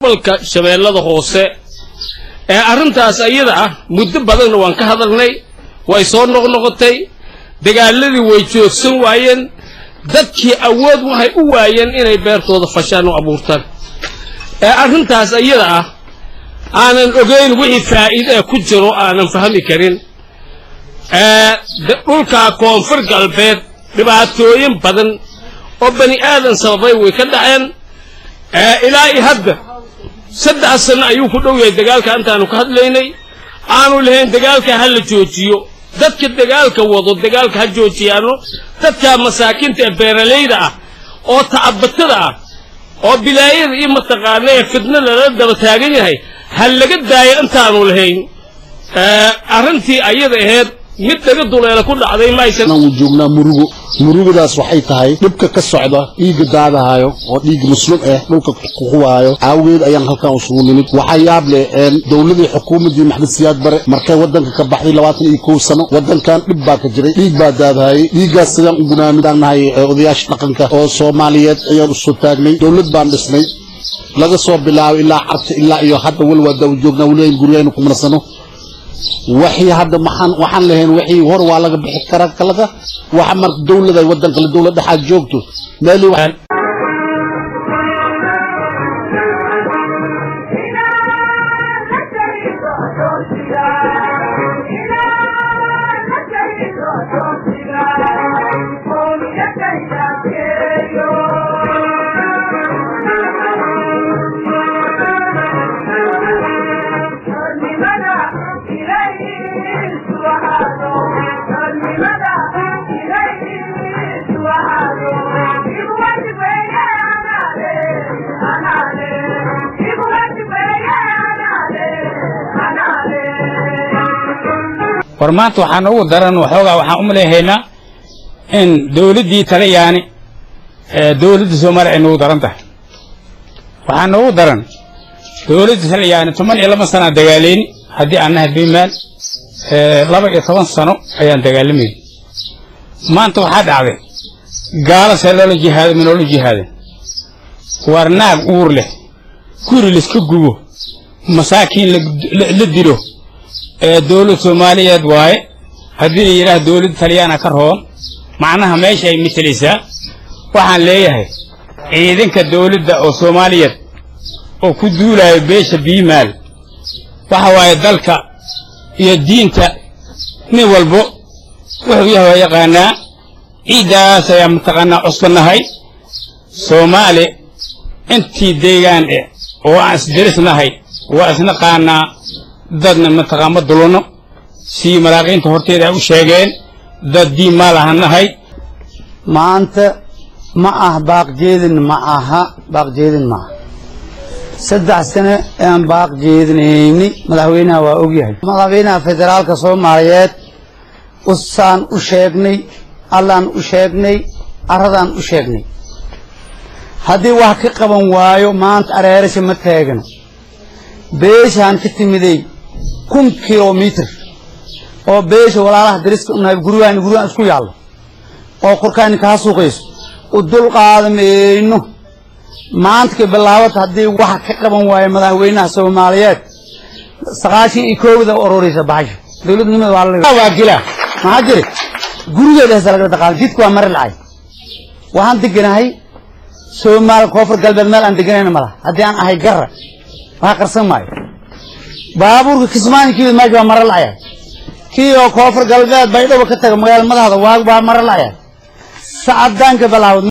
gobolka shabeellada hoose ee arrintaas iyada ah muddo badanna waan ka hadalnay way soo noqnoqotay dagaaladii way joogsan waayeen dadkii awood waxay u waayeen inay beertooda fashaan u abuurtaan ee arrintaas iyada ah aanan ogeyn wixii faa'iide ee ku jiro aanan fahmi karin dhulka koonfur galbeed dhibaatooyin badan oo bani aadan sababay way ka dhaceen ilaa i hadda saddex sano ayuu ku dhow yahay dagaalka intaanu ka hadlaynay aanu lahayn dagaalka ha la joojiyo dadka dagaalka wado dagaalka ha joojiyaano dadka masaakiinta ee beeralayda ah oo tacabatada ah oo bilaayada iyo mataqaana ee fidna lala daba taagan yahay ha laga daayo intaanu lahayn arrintii ayada ahayd mid laga duleela ku dhacday maysan uu joognaa murugo murugadaas waxay tahay dhibka ka socda dhiigga daadahayo oo dhiig muslim ah dhulka kuquwaayo aawageed ayaan halkan usugu nimid waxaa yaab leh dowladii xukuumaddii maxmed siyaad bare markay waddanka ka baxday labaatan iyo kow sano waddankan dhib baa ka jiray dhiig baa daadahayay dhiiggaas sidaan u gunaamidnahay odayaasha dhaqanka oo soomaaliyeed ayaan usoo taagnay dowlad baan dhisnay laga soo bilaabo ilaa carta ilaa iyo hadda walwaada u joognaa weliba guryahaynu ku marsano waxii hadda maxaan waxaan lahayn wixii hor waa laga bixi karaa kalaga waxa marka dowlada waddan kale dowlad dhexaad joogto meelii war maanta waxaan ugu daran waxoogaa waxaan u maleehaynaa in dawladdii talyaani dawladda soomaaliya ay noogu daran tahay waxaa noogu daran dawladda talyaani toban iyo laba sanaa dagaalayni haddii aan nahay bimaal laba iyo toban sano ayaan dagaalamayni maanta waxaa dhacday gaalasee loola jihaado ma noola jihaadeen war naag uur leh guri laiska gubo masaakiin la dilo ee dawlad soomaaliyeed waaye haddii la yidhaah dawladda talyaana ka roon macnaha meesha ay matelaysaa waxaan leeyahay ciidanka dawladda oo soomaaliyeed oo ku duulaayo beesha biimaal waxa waaye dalka iyo diinta nin walbo wuxuu yahay waa yaqaanaa ciiddaas ayaa mataqaanaa cusbannahay soomaali intii deegaan eh oo aan isdirisnahay waa isnaqaanaa dadna mataqaan ma dulunno sii malaaqiinta horteeda ay u sheegeen dad diin maa lahannahay maanta ma ah baaqjeedin ma aha baaqjeedin ma aha saddex sane aan baaq jeedinayni madaxweynaha waa ogyahay madaxweynaha federaalka soomaaliyeed usaan u sheegnay allaan u sheegnay arradaan u sheegnay haddii wax ka qaban waayo maanta areerasha ma taagano beeshaan ka timiday kun kilomitr oo beesha walaalaha dariska unahay guryahan guryahan isku yaallo oo korkaani kaa suuqayso u dul qaadamayno maanta ka bilaabata haddii waxa ka qaban waayo madaxweynaha soomaaliyeed sagaashan iyo koowda ururaysa baxasho dowladnimada waa waa gila maxaa jiri gurigeeda hesa laga dhaqaal jidka waa mare lacay waxaan deganahay soomaal koonfur galbeed meel aan deganayna malaha haddii aan ahay garra waxa qarsan maayo baabuurka kismaankiida meesha waa mare lacaya kii oo koonfur galbeed baydhabo ka taga magaala madaxda waa waa mare lacaya sacadaanka bilaawd